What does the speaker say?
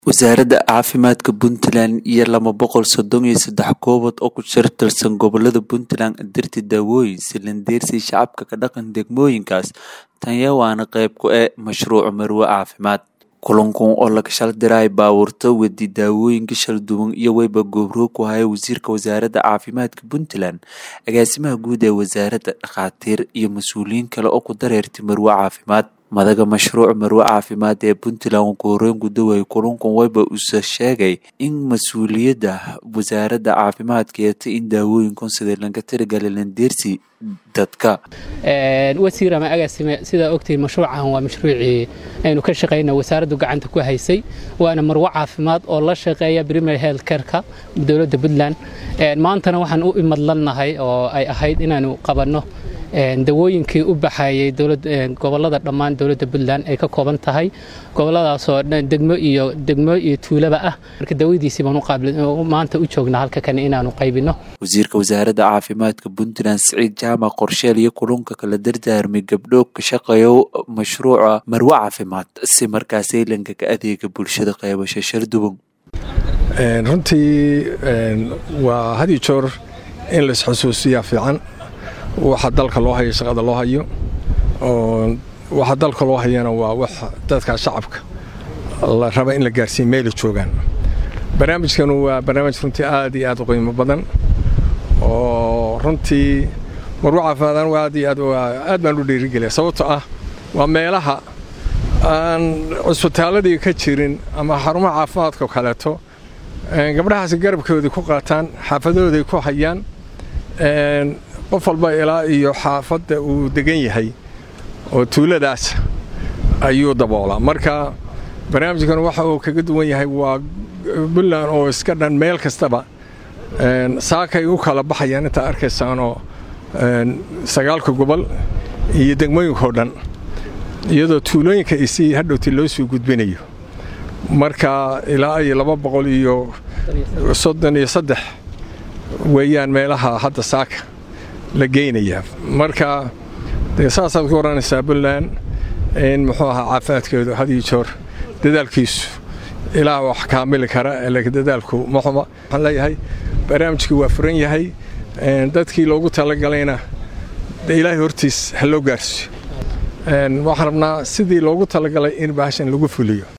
Wasaaradda Caafimaadka Puntland iyo laba boqol sodon iyo sedex kooxood oo ku tirsan gobollada Puntland dhirta daawooyin silindiriirsi shacabka ka dhaqan degmooyinkaas tanya waana qayb ka ah mashruuca Marwo Caafimaad. Kulankan oo laga shaldiray baabuurta wadi daawooyinka kala duwan iyo wayba gobro ku haya wasiirka wasaaradda caafimaadka Puntland, agaasimaha guud ee wasaaradda, dhakhaatiir iyo mas'uuliyiin kale oo ku dareertay Marwo Caafimaad. Madaxa mashruuca Marwo Caafimaad ee Puntland ugu horeyn guddoomiye kulankan wayba uu sheegay in mas'uuliyadda wasaaradda caafimaadka ay tahay in daawooyinkan sidii looga talagalay lindirsi dadka. wasiir ama agaasime sidaa ogtihiin mashruucan waa mashruucii aynu ka shaqayna wasaaraddu gacanta ku haysay waana marwo caafimaad oo la shaqeeya primary health careka dowladda puntland maantana waxaan u imadlannahay oo ay ahayd inaanu qabanno dawooyinkii u baxayay gobolada dhammaan dowladda puntland ay ka kooban tahay goboladaasoo degmo iyo degmo iyo tuulaba ah marka dawadiisii baan maanta u joognaa halka kane inaanu qaybino wasiirka wasaaradda caafimaadka puntland siciid jaamac qorsheel iyo kulanka kala dardaarmay gabdho ka shaqeeya mashruuca marwo caafimaad si markaasi lanka ka adeega bulshada qaybasho sharduban runtii waa had iyo joor in la isxusuusiyaa fiican waxa dalka loo hayo shaqada loo hayo oo waxa dalka loo hayana waa wax dadka shacabka la raba in la gaarsiiya meela joogaan barnaamijkanu waa barnaamij runtii aad iyo aad u qiimo badan oo runtii marwo caafimaadaan aad iyo aad aad baan u dhiirigeliya sababtoo ah waa meelaha aan cusbitaaladii ka jirin ama xarumaha caafimaadka kaleeto gabdhahaasi garabkoodii ku qaataan xaafadahooday ku hayaan qof walba ilaa iyo xaafadda uu degan yahay oo tuuladaas ayuu daboolaa marka barnaamijkan waxa uu kaga duwan yahay waa puntland oo iska dhan meel kastaba saakay u kala baxayaan intaa arkaysaanoo sagaalka gobol iyo degmooyinkao dhan iyadoo tuulooyinka isii hadhowti loo soo gudbinayo marka ilaa iyo laba boqol iyo soddon iyo saddex weeyaan meelaha hadda saaka la geynayaa marka dee saasaad ku oranaysaa puntland in muxuu ahaa caafimaadkeedu had iyo joor dadaalkiisu ilaah wax kaamili kara laakiin dadaalku maxuma waxaan leeyahay barnaamijkii waa furan yahay dadkii loogu talagalayna de ilaahay hortiis ha loo gaarsiyo waxaan rabnaa sidii loogu talagalay in bahashan lagu fuliyo